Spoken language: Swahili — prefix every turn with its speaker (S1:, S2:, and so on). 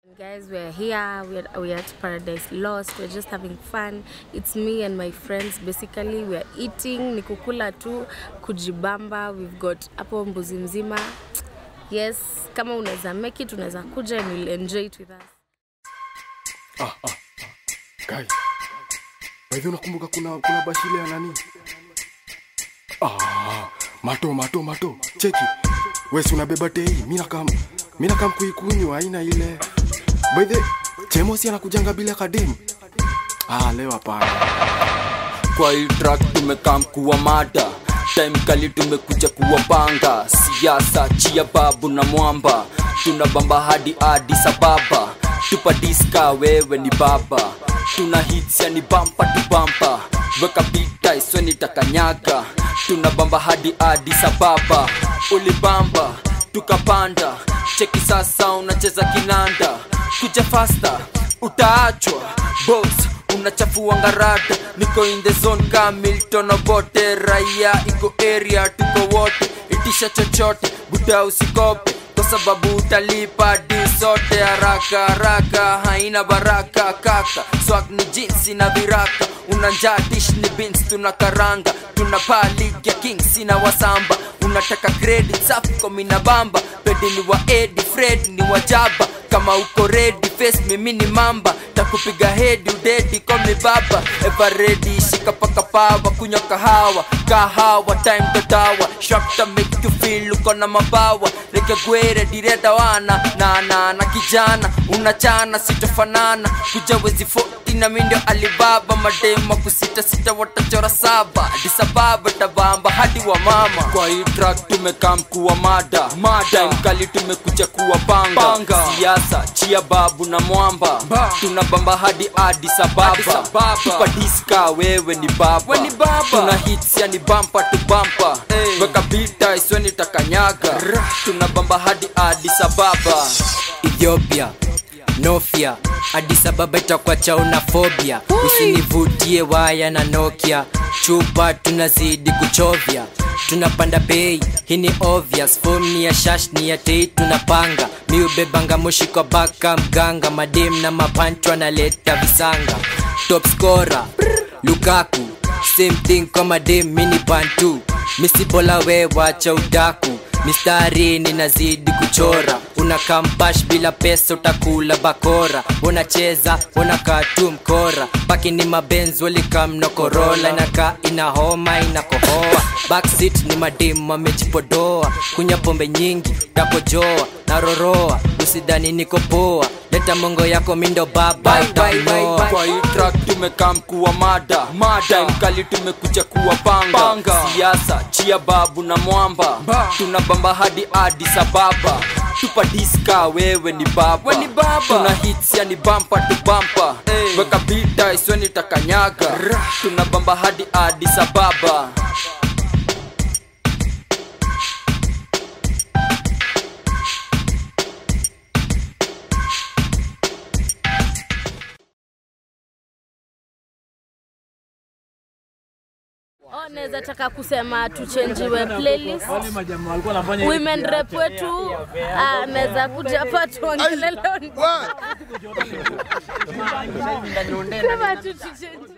S1: Guys, we're here. We're, we're at Paradise Lost. We're just having fun. It's me and my friends. Basically, we're eating, ni kukula tu, kujibamba. We've got hapo mbuzi mzima. Yes, kama unaweza make it, unaweza kuja and you'll enjoy it with us.
S2: Kai. Wewe unakumbuka kuna kuna bashile ya nani? Ah, mato mato mato. Cheki. Wewe si unabeba tei, mimi nakam mimi nakam kuikunywa haina ile. By the Chemo si anakujanga bila kadem. Ah, leo hapana.
S3: kwa hii track tumekam kuwa mada time kali tumekuja kuwapanga siasa chia babu na mwamba tunabamba hadi adi sababa tupa diska wewe ni baba tuna hits yani bampa tu bampa weka bita isweni takanyaga tunabamba hadi adi sababa ulibamba tukapanda cheki sasa unacheza kinanda kuja fasta utaachwa boss unachafua ngarada niko in the zone ka milton obote raia iko area tuko wote itisha chochote buda usikope kwa sababu utalipa di sote haraka haraka haina baraka kaka swag ni jinsi na viraka unanjaa dish ni beans tuna karanga tuna paa league ya kings na wasamba unataka credit safi kwa mina bamba pedi ni wa edi fred ni wajaba kama uko ready face mimi ni mamba takupiga hedi udedi komi baba everedi shika paka pawa kunywa kahawa kahawa time dodawa shakta make you feel uko na mabawa reke gwere direda wana na na na kijana unachana sitofanana kuja wezi 40 na mindio alibaba madema kusita sita watachora saba disababa tabamba hadi wa mama kwa hii track tumekam kuwa mada mada mkali tumekuja kuwa panga, panga. siasa chia babu na mwamba tunabamba hadi adi sababa tupa diska wewe ni baba, we ni baba. tuna hits yani bampa tu bampa hey. weka bita isweni takanyaga tunabamba hadi adi sababa
S4: ethiopia nofia Addis Ababa itakuwa chauna phobia usinivutie waya na nokia chupa tunazidi kuchovya tunapanda bei hii ni obvious form ni ya shash ni ya tei tunapanga mi ubebanga moshi kwa baka mganga madem na mapancho analeta visanga top scorer lukaku same thing kwa madem mini bantu misibola we wacha udaku mistari ninazidi kuchora una kampash bila pesa utakula bakora unacheza unakaa tu mkora baki ni mabenzi walikamna korola inakaa ina homa inakohoa backseat ni madimu amejipodoa kunya pombe nyingi utakojoa naroroa usidhani niko poa leta mongo yako mindo baba utamoa
S3: kwa hii track tumekam kuwa mada mada mkali tumekuja kuwa panga, panga. siasa chia babu na mwamba tunabamba hadi adi sababa tupa diska wewe ni baba, we ni baba. tuna hits yani bampa tu bampa hey. weka bita isweni takanyaga tunabamba hadi adi sababa
S1: Oh, naweza taka kusema tuchenjiwe playlist. Women rep wetu ah, anaweza kuja hapa tuongelele. Sema tu tuchenjiwe.